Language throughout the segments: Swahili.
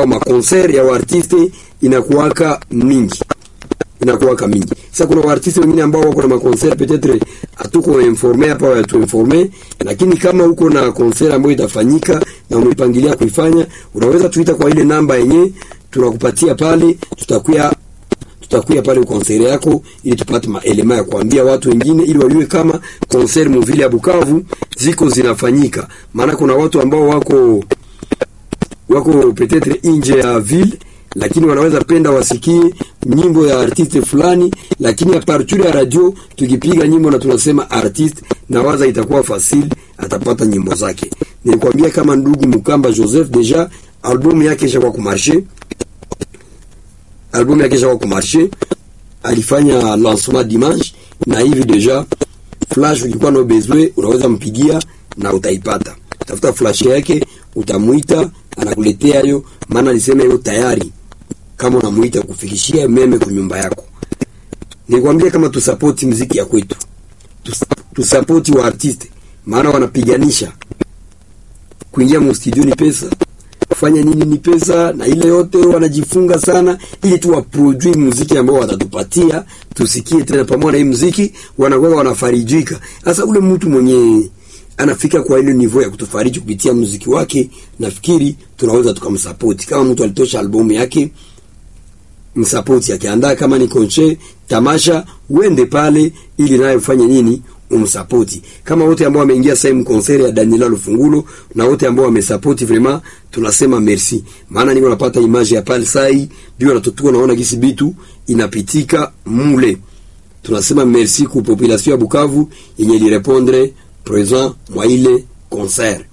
ambao makonser ya waartiste inakuwaka mingi inakuwaka mingi. Sasa kuna waartiste wengine ambao wako na makonser peut-être hatuko informe hapa wa tu informe, lakini kama uko na konser ambayo itafanyika na umepangilia kuifanya, unaweza tuita kwa ile namba yenye tunakupatia pale, tutakuya tutakuya pale konseri yako ili tupate maelema ya kuambia watu wengine ili wajue kama konseri muvile ya Bukavu ziko zinafanyika. Maana kuna watu ambao wako wako petetre nje ya ville lakini wanaweza penda wasikie nyimbo ya artiste fulani, lakini a partir ya radio tukipiga nyimbo na tunasema artiste, na waza itakuwa fasili, atapata nyimbo zake. Nilikwambia kama ndugu Mukamba Joseph deja albumu yake ishakuwa kumarshe albumu yake ishakuwa kumarshe, alifanya lancement dimanche, na hivi deja flash, ukikuwa na bezwe unaweza mpigia na utaipata. Tafuta flash yake, utamuita anakuletea hiyo, maana alisema hiyo tayari kama unamuita kufikishia meme kwa nyumba yako. Nikwambia kama tusapoti mziki ya kwetu, tusapoti wa artiste, maana wanapiganisha kuingia mu studio ni pesa, kufanya nini ni pesa, na ile yote wanajifunga sana, ili tu waproduce muziki ambao watatupatia tusikie tena pamoja na hii muziki, wanakuwa wanafarijika. Sasa ule mtu mwenye anafika kwa ile niveau ya kutufariji kupitia muziki wake, nafikiri tunaweza tukamsapoti. Kama mtu alitosha albumu yake msapoti akiandaa kama ni konche tamasha, uende pale ili naye ufanye nini, umsapoti. Kama wote ambao wameingia sehemu konseri ya Daniela Lufungulo na wote ambao wamesapoti, vraiment tunasema merci, maana niko napata image ya pale sai bio natutua, naona gisi bitu inapitika mule. Tunasema merci ku population ya Bukavu yenye lirepondre present mwa ile concert.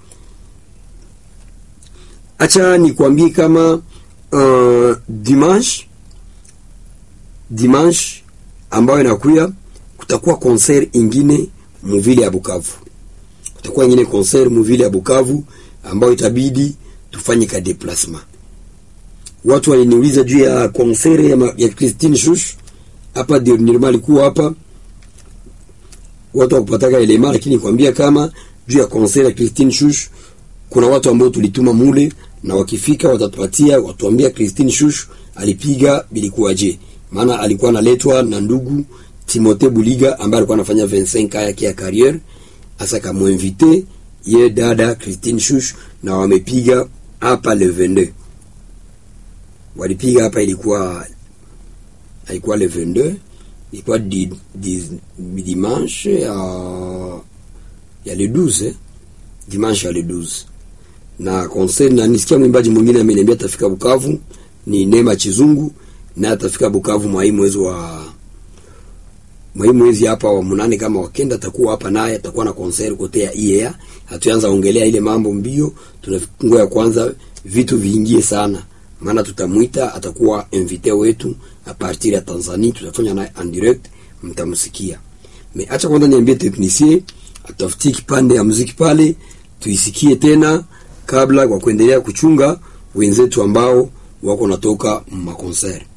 Acha nikwambie kama uh, dimanche dimanche ambayo inakuya kutakuwa concert ingine muvile ya Bukavu. Kutakuwa ingine concert muvile ya Bukavu ambayo itabidi tufanye ka déplacement. Watu waliniuliza juu ya concert ya, ya Christine Shush hapa dernièrement alikuwa hapa watu wakupataka elema, lakini kwambia kama juu ya concert ya Christine Shush kuna watu ambao tulituma mule na wakifika watatupatia watuambia Christine Shush alipiga bilikuwaje maana alikuwa analetwa na ndugu Timote Buliga ambaye alikuwa anafanya 25 yake ya carrière. Asa kamuinvite ye dada Christine Shush na wamepiga hapa le 22, walipiga hapa, ilikuwa ilikuwa le 22, ilikuwa di, di, dimanche ya ya le 12 dimanche ya le 12 na concert, na nisikia mwimbaji mwingine ameniambia atafika Bukavu ni Neema Chizungu na atafika Bukavu mwa hii mwezi wa mwa hii mwezi hapa wa munane, kama wakenda atakuwa hapa naye atakuwa na concert kote ya IEA. Hatuanza ongelea ile mambo mbio, tunangoja kwanza vitu viingie sana, maana tutamwita, atakuwa invité wetu a partir ya Tanzania, tutafanya naye en direct, mtamsikia. Me acha kwanza niambie technicien atafutie kipande ya muziki pale tuisikie tena, kabla kwa kuendelea kuchunga wenzetu ambao wako natoka makonser